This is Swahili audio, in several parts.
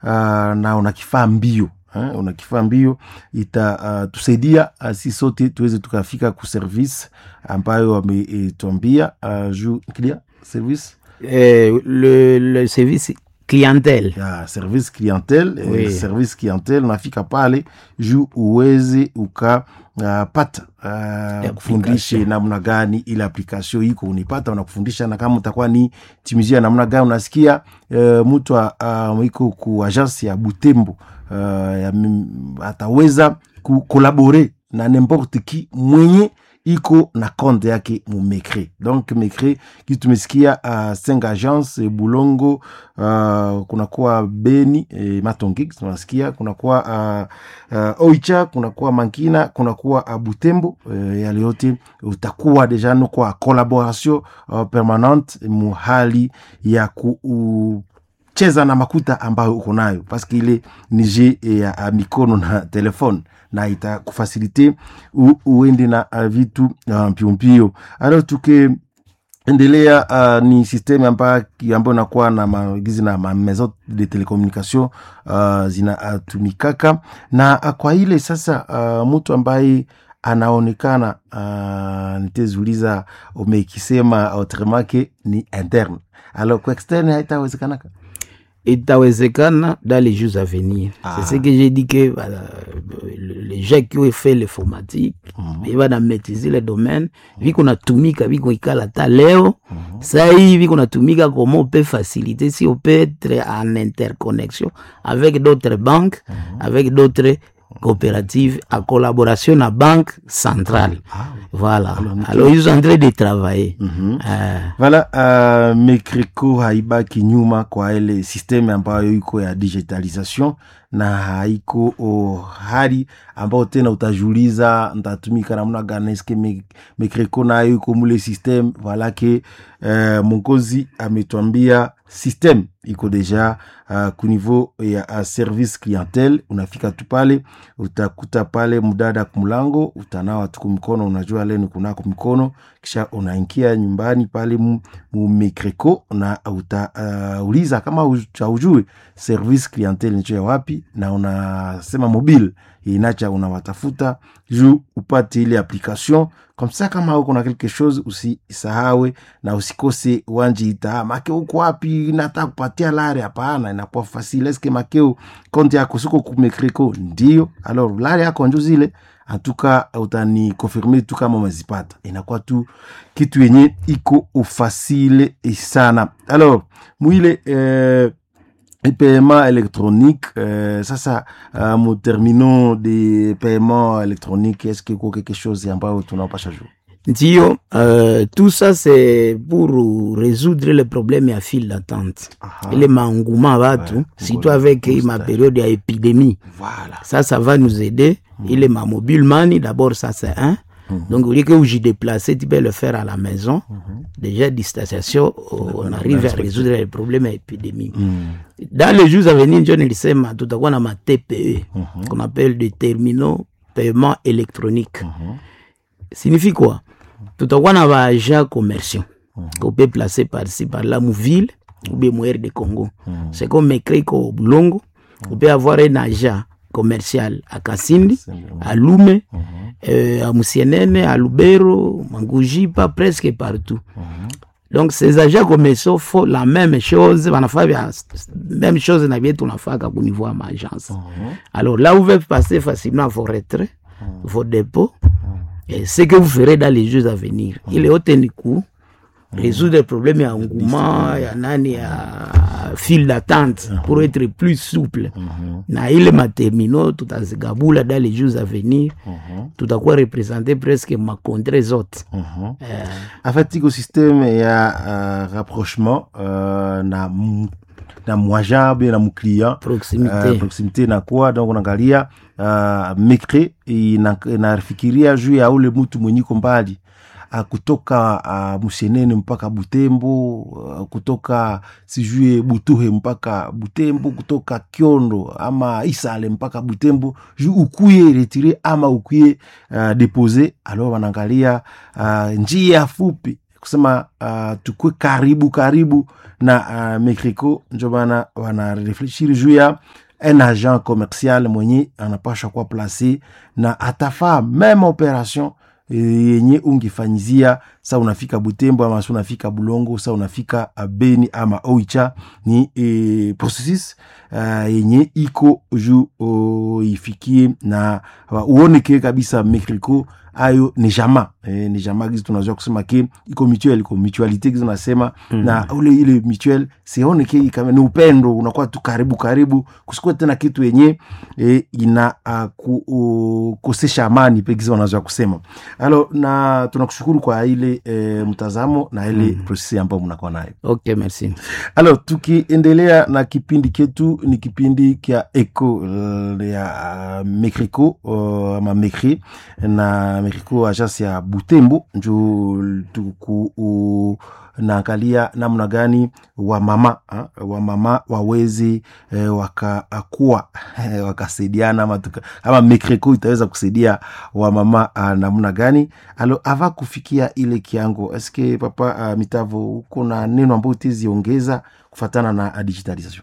uh, na una kifaa mbio eh, una kifaa mbio itatusaidia uh, si sote tuweze tukafika ku service ambayo wametuambia uh, juu kilia service Euh, le, le service clientèle ya service clientele Oui. eh, service clientele unafika pale juu uweze ukapata uh, kufundishe namna gani ile application iko unipata unakufundisha na kama utakuwa ni timizia namna gani unasikia uh, mtu uh, iko ku agence ya butembo uh, ya, mim- ataweza kukolabore na nimporte ki mwenye iko na konte yake mu mecre donc mecre kitu tumesikia uh, cinq agence eh, bulongo uh, kunakuwa beni eh, matongi tunasikia kunakuwa uh, uh, oicha kunakuwa mankina kunakuwa uh, butembo uh, yale yote utakuwa deja no kwa collaboration uh, permanente mu hali ya ku uh, cheza na makuta ambayo uko nayo paske ile ni je ya ya mikono na telefone na itakufasilite u, uende na uh, vitu uh, mpyompyo alors tuke endelea uh, ni systeme ambayo ambayo inakuwa na magizi na ma maison de telecommunication uh, zinatumikaka na uh, kwa ile sasa uh, mtu ambaye anaonekana uh, nitezuliza umekisema autremake ni interne alors kwa externe haitawezekanaka itawezekana dans les jours à venir Ah. c'est ce que j'ai dit que voilà, les gens qui ont fait l'informatique mm -hmm. maîtriser le domaine viko natumika viko ikala ta leo saa hii viko natumika comment on peut faciliter si on peut être en interconnexion avec d'autres banques avec d'autres coopératives en collaboration na banque centrale voilà alors ils sont en train de travailler Euh, Voilà, uh, Mekreko haibaki nyuma kwa ile systeme ambayo iko ya digitalisation na haiko oh, hali ambayo tena utajuliza ntatumika namna gani eske me- Mekreko nayo iko mule systeme voilà ke uh, mongozi ametwambia systeme iko deja uh, ku niveau ya uh, service clientele unafika tu pale utakuta pale mdada kumlango utanawa tuku mkono unajua leni kunako mikono kisha unaingia nyumbani pale mu, mu Mekreko na utauliza uh, kama haujue service clientele nicho ya wapi na unasema mobile inacha unawatafuta juu upate ile application comme ça kama uko na quelque chose usisahawe na usikose wanje ita make uko wapi nataka kupatia lare hapana inakuwa facile eske makeo konti yako siko kumekreko ndio alors lare yako njo zile antuka utani konfirme tu kama umezipata inakuwa tu kitu yenye iko ufasile sana alors mwile eh, paiement électronique euh, sasa uh, mu terminaux de paiement électronique est-ce que iko quelque chose ambayo tunapasha juu Ndio, euh, tout ça c'est pour résoudre le problème ya file d'attente. Ile maengouement watu, surtout avec ma période ya épidémie. voilà Ça, ça va nous aider. Ile ma mobile money, d'abord ça c'est un. Donc, au lieu que vous y déplacez, tu peux le faire à la maison. Déjà, distanciation, on arrive à résoudre le problème à épidémie. Dans les jours à venir, John ilisema tutakuwa na ma TPE, qu'on appelle des terminaux paiement électronique. Signifie quoi tutakuwa na baagents commerciaux qu'on peut placer par-ci par-là mu ville ou bien mu de Congo. C'est comme écrit qu'au Bulongo, on peut avoir un agent commercial à Kasindi, à Lume, euh, à Musienene, à Lubero, Mangujipa, presque partout. Donc ces agents commerciaux font la même chose, wanafanya vya- même chose na vyetu tunafaka ku niveau ya maagence. Alors là, vous pouvez passer facilement vos retraits, vos dépôts, et ce que vous ferez dans les jours à venir. Il est au coup, résoudre le problème ya engouement, ya nani, ya file d'attente, pour être plus souple. Na ile matermino, tutazigabula dans les jours à venir, tutakuwa représenter presque makontre zote. Eh, en fait iko systeme ya uh, rapprochement uh, na mu- na mwaja be na mclient proximité. uh, proximité nakuwa donc unaangalia uh, mekre ina- inafikiria juu ya ule mtu mwenyiko mbali uh, kutoka uh, Musienene mpaka Butembo uh, kutoka sijue Butuhe mpaka Butembo kutoka Kiondo ama Isale mpaka Butembo juu ukuye retire ama ukuye uh, depose alors wanaangalia uh, njia fupi kusema uh, tukue karibu karibu na uh, mekriko njo bana wanarefleshiri juu ya un agent commercial mwenye anapashwa kuwa place na atafaa meme operation yenye ungifanyizia sa unafika butembo ama sa unafika bulongo sa unafika beni ama oicha ni e, processus uh, yenye iko ju uh, ifikie na uh, uoneke kabisa mekriko ayo ni jama e, ni jama gizi tunajua kusema ke iko mutuel iko mutualite gizi nasema mm. na ule ile mutuel sione ke kama ni upendo unakuwa tu karibu karibu kusikuwa tena kitu yenye e, ina uh, ku, uh, kosesha amani pe gizi wanajua kusema alo na tunakushukuru kwa ile e, mtazamo na ile mm. prosesi ambayo mnakuwa nayo okay merci alo tukiendelea na kipindi ketu ni kipindi kya eco uh, ya uh, mekriko uh, ama mekri na mekriko agence ya butembo njo tuku uh, naangalia namna gani wamama wamama wawezi eh, wakakuwa eh, wakasaidiana ama, tuka, ama mekreko itaweza kusaidia wamama uh, namna gani alo ava kufikia ile kiango eske papa uh, mitavo huko na neno ambayo teziongeza kufatana na uh, digitalisation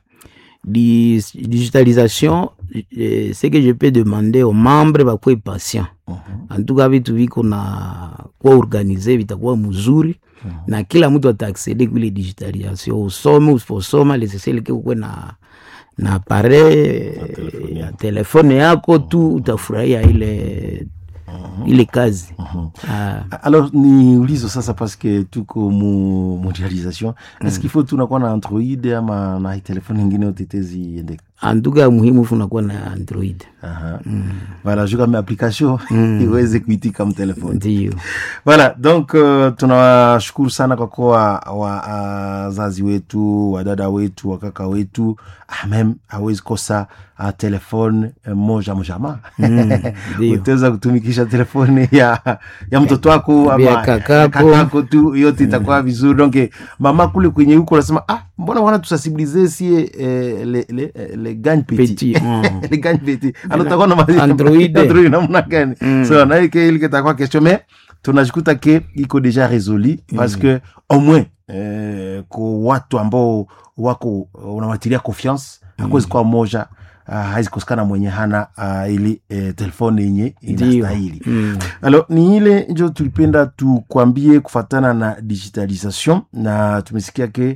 Dis, digitalisation eh, ce que je peux demander aux membres bakuwe patient uh -huh. en tout cas vitu viko na kuwa organize vitakuwa mzuri uh -huh. na kila mtu ataaksede kuile digitalisation usome usiposoma leseseleke kuwe na na pare ya telefone yako tu utafurahia ile uh-huh. ile kazi uh-huh. ah. alors ni ulizo sasa paske tuko mu mondialisation mm. est-ce qu'il faut tunakuwa na android ama na telefone ingine yote teziendeka antuka muhimu funakuwa na android Aha. Mm. voilà juu kama application mm. iweze kuitika mtelefoni ndio voilà donc uh, tunawashukuru sana kwa kuwa wazazi uh, wetu wadada wetu wakaka wetu ah, mem hawezi kosa uh, telefone uh, moja mojama mm, utaweza kutumikisha telefone ya, ya mtoto wako ama kakako. kakako tu yote itakuwa mm. vizuri donc mama kule kwenye huko nasema ah mbona wana tusensibilize sie eh, le, le, le gagne petit, Petit, mm. le gagne petit alors takuwa na ma- Android. Android namna gani Mm. so na ile ile kitakuwa question mais tunajikuta ke iko deja résolu parce que au moins eh, ko watu ambao wako unawatilia confiance hakuwezi kuwa moja uh, haizikosekana mwenye hana uh, ili eh, telefone yenye ndio inastahili mm. alors ni ile njo tulipenda tukwambie kufatana na digitalisation na tumesikia ke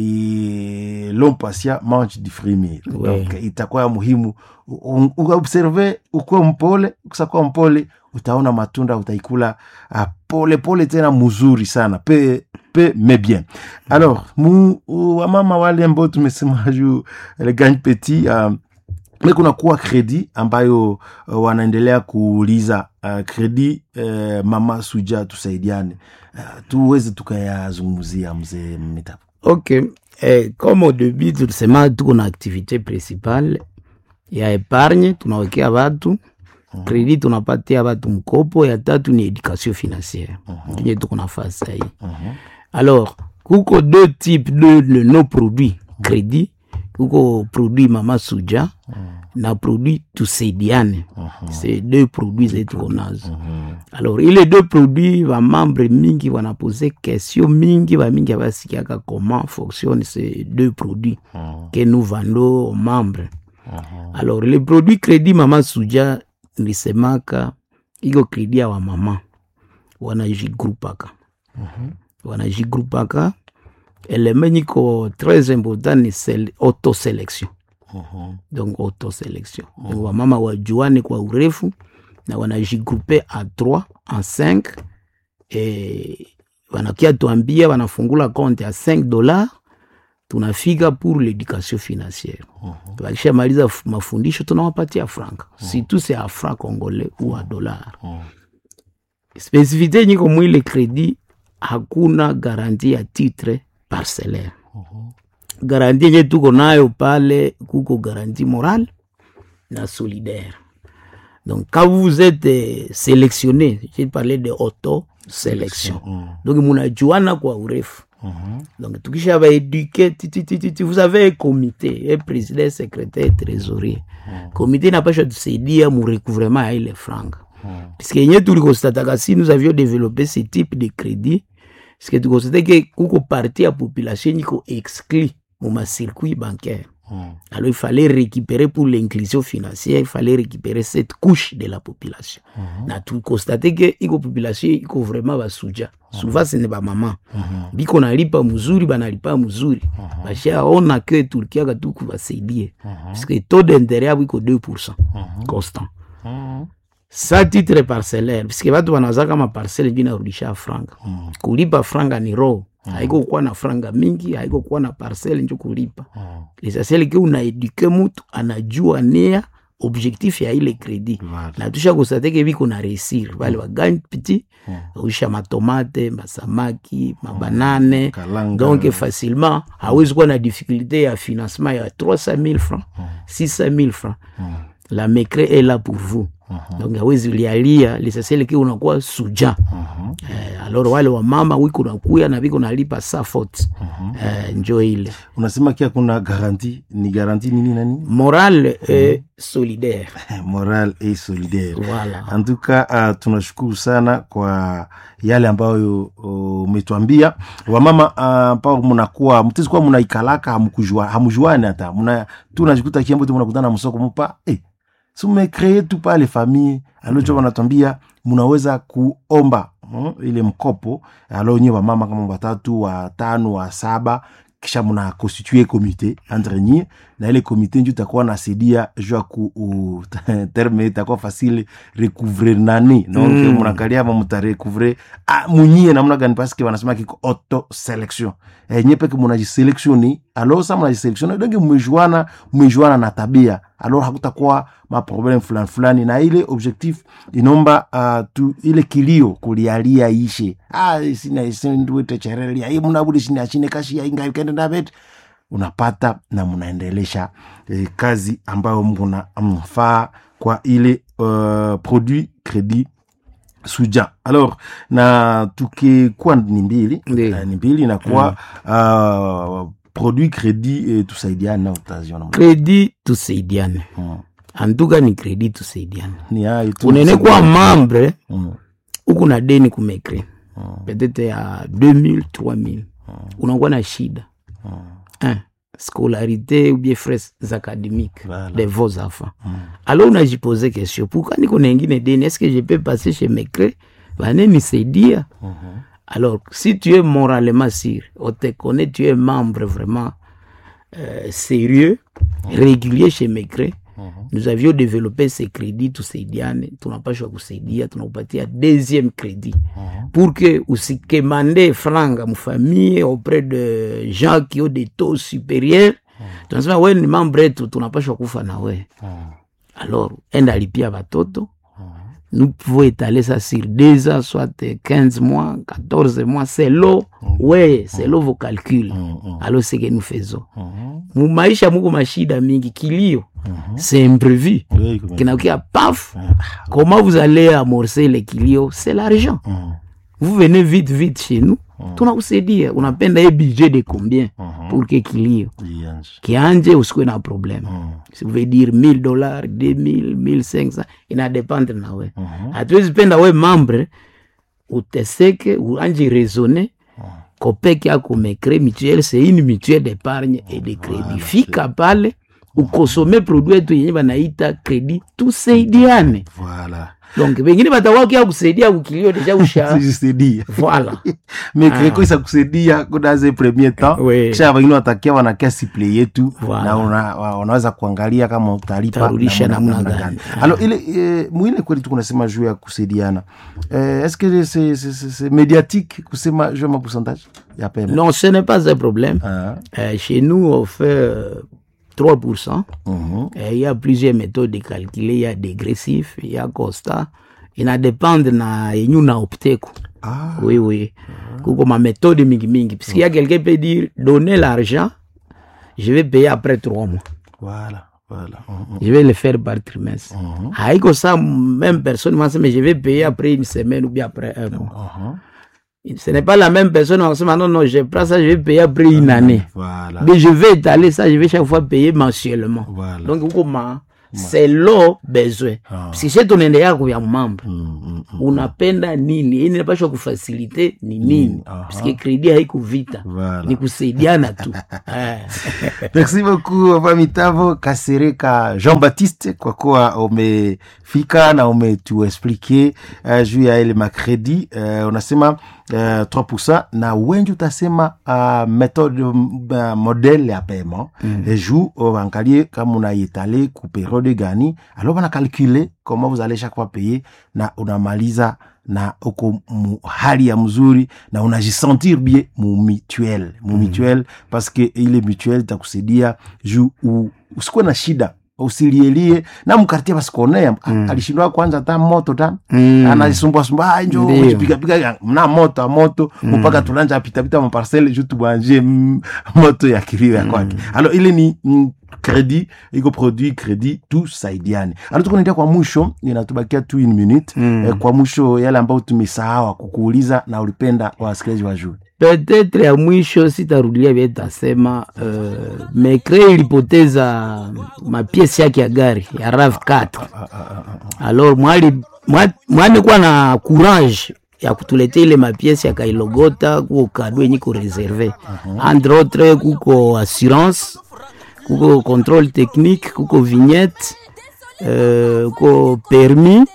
e, l'homme patient mange du frémir Ouais. donc itakuwa ya muhimu U- u- uobserve ukuwe mpole kusakuwa mpole utaona matunda utaikula uh, pole pole tena mzuri sana pe pe mais bien alors mu wamama wale ambao tumesema juu le gagne petit uh, me kuna kuwa kredi ambayo uh, wanaendelea kuuliza uh, kredi uh, mama suja tusaidiane uh, tuweze tukayazungumzia mzee mitapo ok eh, comme au début tulisema tuko na activité principale ya epargne tunawekea watu kredi tunapatia watu mkopo ya tatu ni education financière yenye tuko nafasi sahii alors kuko deux types de, de nos produits crédit kuko produit mama suja na produit tusaidiane c'est deux produits zetu tuko nazo alors ile deux produits bamembre mingi wanapose question mingi bamingi abasikiaka comment fonctionne ces deux produits que nous vendons aux membres alors le produit crédit mama suja nilisemaka iko crédit ya wamama wanajigrupaka wanajigrupaka eleme nyiko très important ni sele- autoselection donc autoselection donc wamama wajuane kwa urefu na wanajigrupe a 3 en 5 e, wanakia tuambia wanafungula compte ya 5 dollars tunafika pour l'éducation financière wakishamaliza f- mafundisho tunawapatia franka surtout c'est a franc congolais ou a dollar spesifité nyiko mwile kredi hakuna garanti ya titre parcellaire garanti yenye tuko nayo pale kuko garanti morale na solidaire donc quand vous êtes euh, sélectionné j'ai parlé de auto sélection donc munajuana kwa urefu donc tukisha baéduke titititi vous avez un comité un président un secrétaire trésorier comité inapasha tusaidia mu recouvrement ya ile franga puisque yenye tulikostataka si nous avions développé ce type de crédit parceke tukonstate ke kuko parti ya population niko exclu mu macircuit bancaire Mm. alors il fallait récupérer pour l'inclusion financière il fallait récupérer cette couche de la population Mhm. na tukonstate ke iko population iko vraiment basuja souvent ce ne bamama Mhm. biko nalipa mzuri banalipa mzuri bashaona ke turkiaka tu kubasaidie puisque taux d'intérêt yabo iko 2 constant Mhm. sa titre parcellaire puisque batu banawazaka maparcele njo inarudisha franga Mhm. kulipa franga ni roho haiko kuwa na franga mingi haiko kuwa na parcele njo kulipa Mhm. lesasiele ke unaeduke mutu anajua nia objectif ya ile kredi Voilà. na tusha kostate biko na réussir bale bagani piti usha matomate masamaki mabanane Kalanga. donc facilement hawezi kuwa na difficulté ya financement ya 300 000 francs 600 000 francs la mécré est là pour vous donc hawezi lialia lesasiele ke unakuwa suja Mhm. eh, alors wale wamama wiko nakuya na biko nalipa sa faute eh, njo ile unasema kia kuna garanti ni garanti nini nani morale et solidaire moral et solidaire voilà en tout cas uh, tunashukuru sana kwa yale ambayo uh, umetwambia wamama uh, ambao mnakuwa mtezi kuwa mnaikalaka hamkujua hamjuani hata mna tu najikuta kiambo tu mnakutana msoko mpa eh si mmekree tu pale famille alocho wanatwambia mnaweza kuomba mm, ile mkopo alo nyewe wamama kama watatu watano wa saba kisha mna constitue komite entre nyie na ile komite njo itakuwa nasaidia juu ya ku u- terme itakuwa facile recouvrir nani donc Mm. mnakalia ma mutarecouvre ah, munyie namna gani paske wanasema kiko auto selection eh, nye peke munajiselektioni alors sa munajiselektioni donc mmejuana mmejuana na tabia alors hakutakuwa maprobleme fulani fulani na ile objectif inomba uh, tu ile kilio kulialia ishe ah, sina sinduetecherelia i munabudi sina shine kashi ya inga ikende ndabet unapata na mnaendelesha eh, kazi ambayo mna mfaa kwa ile uh, produit credit suja alors na tukikuwa ni mbili Ndiyo. eh, ni mbili inakuwa uh, produit credit eh, tusaidiane na utaziona kredi tusaidiane mm. antuka ni kredi tusaidiane ni hayo tu unene kuwa membre mm. huku na deni kumekre Mm. peut-être ya 2000 3000 unakuwa na shida Un, scolarité ou bien frais académiques Voilà. de vos enfants alors unajipose question pourquoi niko na ingine deni est-ce que je peux passer chez mecre vanenisaidia Mhm. alors si tu es moralement sûr on te connaît tu es membre vraiment euh, sérieux régulier chez mecre nous avions développé ces crédits tusaidiane tunapashwa kusaidia tunakupatia deuxième crédit pour que usikemande franga mfamille auprès de gens qui ont des taux supérieurs tunasema we ni membre yetu tunapashwa kufa na we alors enda alipia batoto nous pouvons étaler ça sur deux ans soit 15 mois 14 mois c'est l'eau ouais c'est l'eau vos calculs alors c'est que nous faisons Mhm. mumaisha muko mashida mingi kilio c'est imprévu Oui, comme- kinakia paf comment vous allez amorcer les kilio c'est l'argent Mhm. vous venez vite vite chez nous tunakusaidia unapenda ye budget de combien pour que kilio Ianze. kianje usikuwe na problème Mhm. si vous veut dire 1000 dollars 2000 1500 inadependre na we Mhm. hatuwezi penda we membre uteseke uanje raisonner kopeke ako mecre mutuelle c'est une mutuelle d'épargne et de crédit fika pale ukosome produit yetu yenye banaita crédit tusaidiane Voilà. donc bengine batawakia kusaidia ukilio deja usha Sijisaidia. voilà mais kreko isa kusaidia kudaze premier temps Oui. kisha wengine watakia wanakia siple yetu Voilà. na una, wa- wanaweza kuangalia kama utalipa Utarudisha namna- namna namna gani. alors ile eh, mwile kweli tu kunasema juu ya kusaidiana eh, est-ce que c'est c'est- c'est- c'est médiatique kusema juu ya mapourcentage ya pema non ce n'est pas un problème Ah, Euh, chez nous on fait euh, 3% mhm. Euh, il y a plusieurs méthodes de calculer il y a dégressif il y a constat inadépendre na yenye unaopteku Ah, oui oui kuko maméthode mingi mingi puisqu'il y a quelqu'un peut dire donner l'argent je vais payer après trois mois voilà voilà Mhm. je vais le faire par trimestre haiko ça même personne mais je vais payer après une semaine ou bien après un mois Mhm. ce n'est pas la même personne on se dit non non je prends ça je vais payer après une année voilà mais je vais étaler ça je vais chaque fois payer mensuellement voilà donc huko ma selo besoin Ah. sishe tunaendelea kuvya mambo Mm, mm, mm. unapenda nini ini napashwa kufasilite ni nini aha. paske kredi haiku vita Voilà. ni kusaidiana tu Eh. merci beaucoup papa mitavo kasereka jean baptiste kwa kuwa umefika na umetuexplike uh, juu ya ile makredi uh, unasema uh, 3 na wengi utasema uh, methode uh, modele ya paiement mm. juu uangalie kama unaitale ku periode gani alors bana calcule comment vous allez chaque fois payer na unamaliza na uko mu hali ya mzuri na unajisentir bien mu mutuel mu mutuel parce que ile mutuel itakusaidia juu u- usikuwe na shida usilielie na mkartie basikuonea mm. alishindwa kwanza ta moto ta Mm. anasumbuasumbua "Ah, njo Ndio. ujipigapiga mna moto a moto mpaka tulanja pitapita maparcele ju tubanje mm, moto ya kilio ya kwake alors ile ni mm, kredi iko produit kredi tusaidiane alo tukunaendia kwa mwisho inatubakia tu une minute Mm. eh, kwa mwisho yale ambayo tumesahawa kukuuliza na ulipenda wasikilizaji wajue petetre ya mwisho sitarudilia vile tasema uh, mekre ilipoteza mapiesi yake ya gari ya rav 4 alors mwali mwa- mwani kuwa na courage ya kutuletea ile mapiesi akailogota kuko kado yenye ko reserve entre autres kuko assurance kuko contrôle technique kuko vignette euh, kuko permis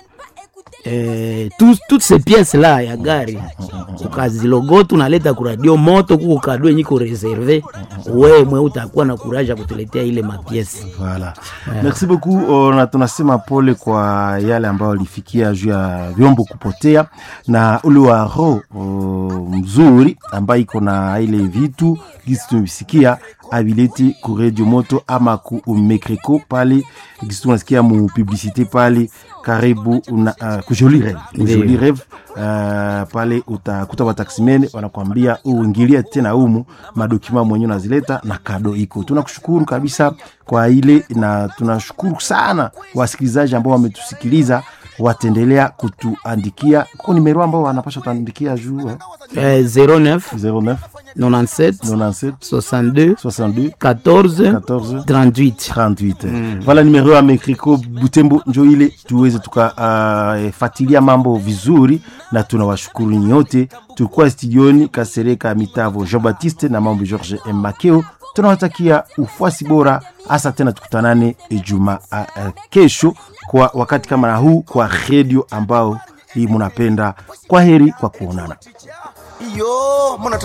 eh, tous- toutes ces pièces là ya gari ukazilogota unaleta kuradio moto kuko kado yenye ko reserve we mwe utakuwa na courage ya kutuletea ile mapiesi Voilà. Merci beaucoup. Uh, na tunasema pole kwa yale ambayo alifikia juu ya vyombo kupotea na ule wa roho uh, mzuri ambayo iko na ile vitu gisi tumesikia avileti ku radio moto ama ku mekreko pale gisi tunasikia mu publicité pale karibu una, uh, ku Joli Rêve. Ku Ndiyo. Joli Rêve uh, pale utakuta wataximene wanakwambia uingilie tena humu madokima mwenyewe unazileta na kado iko. Tunakushukuru kabisa kwa ile na tunashukuru sana wasikilizaji ambao wametusikiliza wataendelea kutuandikia kwa nimero ambao wanapasha kutuandikia juu eh? eh, 09 09 97 97 62 62 14 14 38 38 vala numero ya mekriko butembo njo ile tuweze tukafatilia uh, mambo vizuri na tunawashukuru nyote tulikuwa studioni kasereka mitavo jean baptiste na mambo george M. makeo tunawatakia ufuasi bora hasa tena tukutanane juma uh, uh, kesho kwa wakati kama na huu kwa redio ambao hii munapenda kwa heri kwa kuonana iyo muna